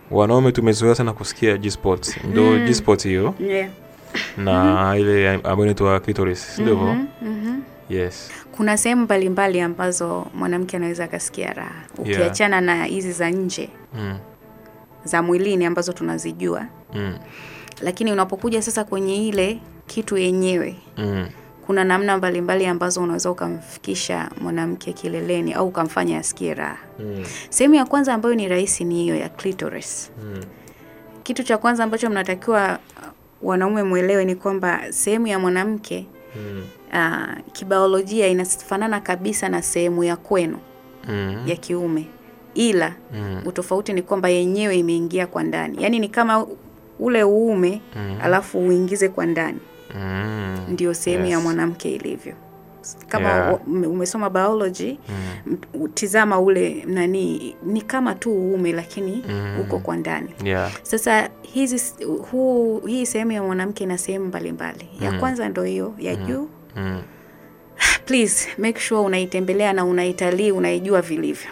wanaume tumezoea sana kusikia G-spot ndo Mm. G-spot hiyo yeah. na ile ambayo inaitwa clitoris si ndivyo Mhm, mhm. yes kuna sehemu mbalimbali ambazo mwanamke anaweza akasikia raha ukiachana na hizi za nje mm. za mwilini ambazo tunazijua Mm. lakini unapokuja sasa kwenye ile kitu yenyewe Mm. kuna namna mbalimbali ambazo unaweza ukamfikisha mwanamke kileleni au ukamfanya asikie raha Mm. sehemu ya kwanza ambayo ni rahisi ni hiyo ya clitoris Mm. kitu cha kwanza ambacho mnatakiwa uh, wanaume mwelewe ni kwamba sehemu ya mwanamke Mm. uh, kibiolojia inafanana kabisa na sehemu ya kwenu Mm. ya kiume ila Mm. utofauti ni kwamba yenyewe imeingia kwa ndani yaani ni kama ule uume Mm. alafu uingize kwa ndani Mm. ndio sehemu ya Yes. mwanamke ilivyo kama Yeah. wa- ume- umesoma biology Mm. m- tizama ule nani ni kama tu uume lakini Mm. uko kwa ndani Yeah. sasa hizi huu, hii sehemu ya mwanamke ina sehemu mbalimbali ya Mm. kwanza ndo hiyo ya juu Mm. please make sure unaitembelea na unaitalii unaijua vilivyo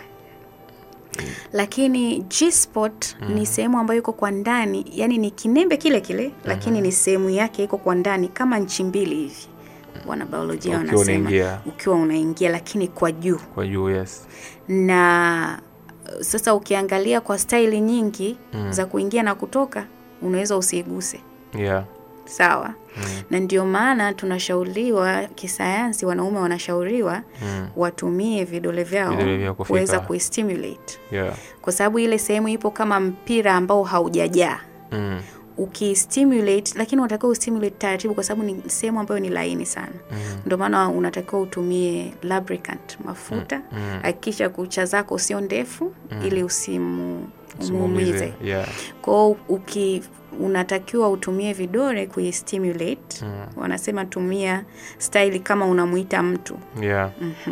lakini G-spot ni sehemu ambayo iko kwa ndani yani ni kinembe kile kile lakini ni sehemu yake iko kwa ndani kama nchi mbili hivi wanabiolojia Ukiwa wanasema unaingia. ukiwa unaingia lakini kwa juu kwa juu yes na uh, sasa ukiangalia kwa staili nyingi Mm. za kuingia na kutoka unaweza usiiguse yeah sawa Mm. na ndio maana tunashauriwa kisayansi wanaume wanashauriwa Mm. watumie vidole vyao Vidole vyao kufika. kuweza kuistimulate yeah kwa sababu ile sehemu ipo kama mpira ambao haujajaa mm. ukistimulate lakini unatakiwa ustimulate taratibu kwa sababu ni sehemu ambayo ni laini sana Mm. ndio maana unatakiwa utumie lubricant mafuta Mm. hakikisha kucha zako sio ndefu ili usimu umuumize Usimuumize. yeah kwao uki unatakiwa utumie vidole kuistimulate Mm. wanasema tumia staili kama unamuita mtu yeah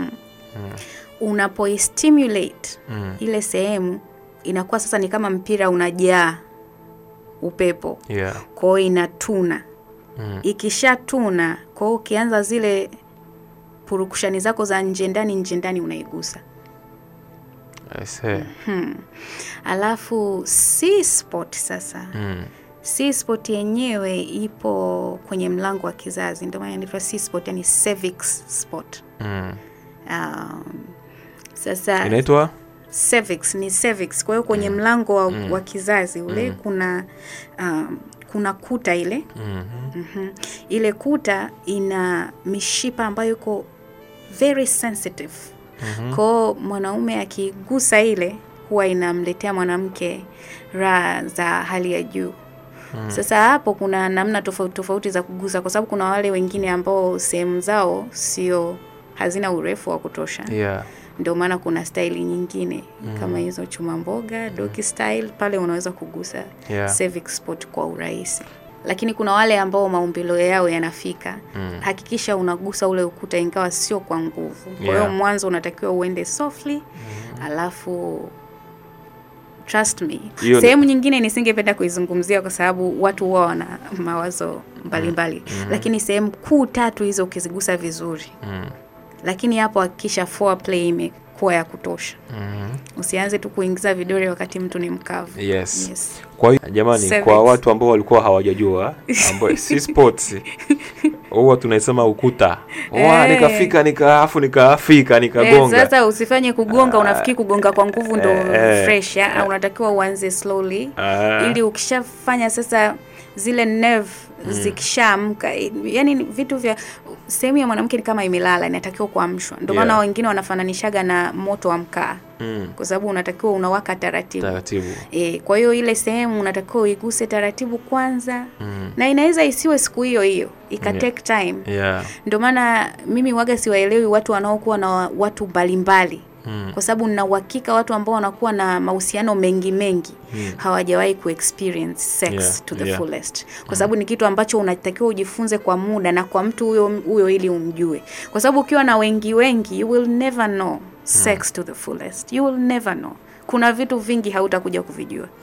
unapoistimulate mm. ile sehemu inakuwa sasa ni kama mpira unajaa upepo yeah kwao inatuna mm. ikishatuna kwao ukianza zile purukushani zako za nje ndani nje ndani unaigusa I see. alafu C spot sasa mm. C spot yenyewe ipo kwenye mlango wa kizazi ndio maana inaitwa C spot yani cervix spot Mm. um, sasa inaitwa cervix ni cervix kwa hiyo kwenye mlango wa, wa kizazi ule kuna um, kuna kuta ile Mhm. Mhm. ile kuta ina mishipa ambayo iko very sensitive Mhm. kwao mwanaume akigusa ile huwa inamletea mwanamke raha za hali ya juu sasa hapo kuna namna tofauti tofauti za kugusa kwa sababu kuna wale wengine ambao sehemu zao sio hazina urefu wa kutosha yeah ndio maana kuna staili nyingine kama hizo chuma mboga doki style pale unaweza kugusa Yeah. cervix spot kwa urahisi lakini kuna wale ambao maumbilo yao yanafika Mm. hakikisha unagusa ule ukuta ingawa sio kwa nguvu kwa hiyo Yeah. mwanzo unatakiwa uende softly alafu trust me Hiyo ni- sehemu nyingine nisingependa kuizungumzia kwa sababu watu huwa wana mawazo mbalimbali lakini sehemu kuu tatu hizo ukizigusa vizuri mm. lakini hapo hakikisha foreplay imekuwa ya kutosha Mhm. usianze tu kuingiza vidole wakati mtu ni mkavu yes yes. kwa hiyo jamani Cervix. kwa watu ambao walikuwa hawajajua ambao si sports huwa tunaisema ukuta wa Eh. nikafika nikaafu nikaafika Eh, nikagonga sasa usifanye kugonga unafikiri kugonga kwa nguvu ndo Eh, eh. fresh ya, unatakiwa uanze slowly Ah. ili ukishafanya sasa zile nerve zikishaamka yani ni vitu vya sehemu ya mwanamke ni kama imelala inatakiwa kuamshwa ndio maana Yeah. wengine wanafananishaga na moto wa mkaa mm. kwa sababu unatakiwa unawaka taratibu taratibu E, kwa hiyo ile sehemu unatakiwa uiguse taratibu kwanza mm. na inaweza isiwe siku hiyo hiyo ika Yeah. take time yeah ndio maana mimi waga siwaelewi watu wanaokuwa na wa- watu mbalimbali mm. kwa sababu nina uhakika watu ambao wanakuwa na mahusiano mengi mengi Mm. hawajawahi kuexperience sex Yeah, to the yeah. fullest kwa sababu ni kitu ambacho unatakiwa ujifunze kwa muda na kwa mtu huyo huyo ili umjue kwa sababu ukiwa na wengi wengi you will never know sex to the fullest you will never know kuna vitu vingi hautakuja kuvijua